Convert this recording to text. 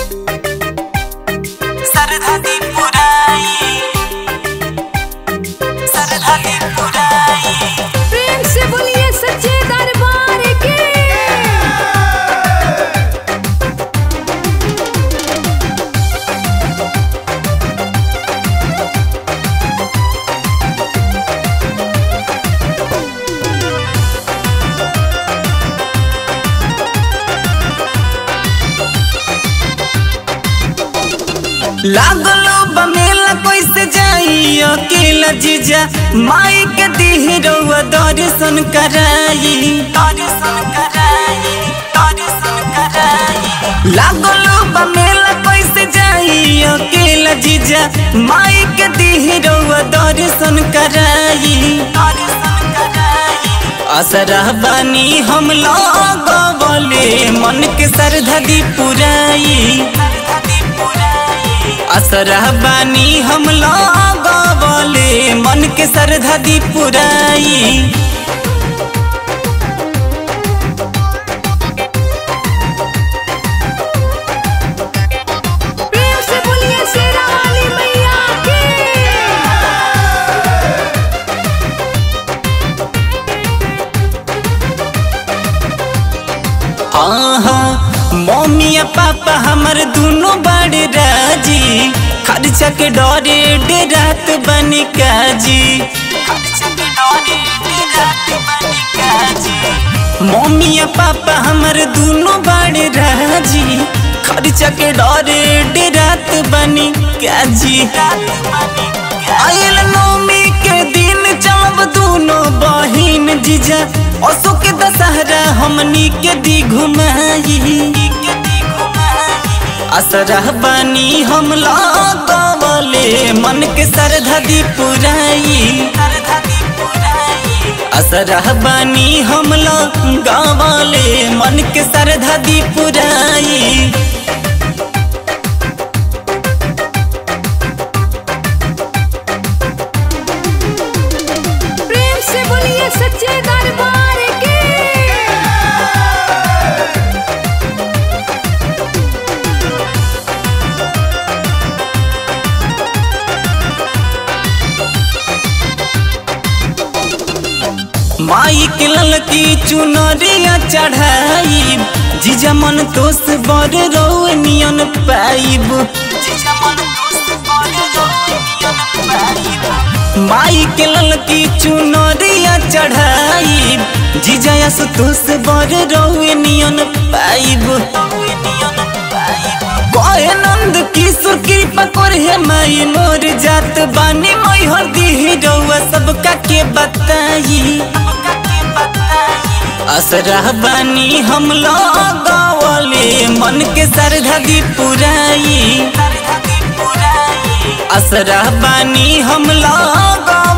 सरधा दी पुराई सरधा दी पुराई प्रेम से बोलिए सच्चे दरबार की लागलो बमेला कैसे जाई अकेला जीजा माई के दिहरवा दर्शन कराई दर्शन कराई दर्शन कराई लागलो बमेला कैसे जाई अकेला जीजा माई के दिहरवा दर्शन कराई दर्शन कराई असरा बानी हम लगवले मन के सरधा दी पुराई असरा बानी हम लगवले मन के सरधा दी पुराई प्रेम से बोलिए शेरा वाली मैया की हाँ मम्मी आ पापा हमर दोनों बड़े राजी खर्चा के डरे डेरात बनी काजी खर्चा के डरे डेरात बनी काजी मम्मी आ पापा हमर दोनों बड़े राजी खर्चा के डरे डेरात बनी काजी आयल नौमी के दिन चलब दोनों बहिन जीजा असो के दशहरा हमनी के दी घुमाई असरा बानी हम लगवले मन के सरधा दी पुराई असरा बानी हम लगवले मन के सरधा दी पुराई प्रेम से बोलिए सच्चे दरबार की माई के ललकी चुनरिया चढ़ाई जीजा मन तोस बर रोनियन पाइब माई के ललकी चुनरिया चढ़ाई जीजा यस तोस बर रोनियन पाइब कहे नंद किशोर कृपा कर हे माई मोर जात बानी मोई हरदी रउआ सबका के बताई असरा बानी हम लगवले मन के सरधा दी पुराई असरा बानी हम लगवले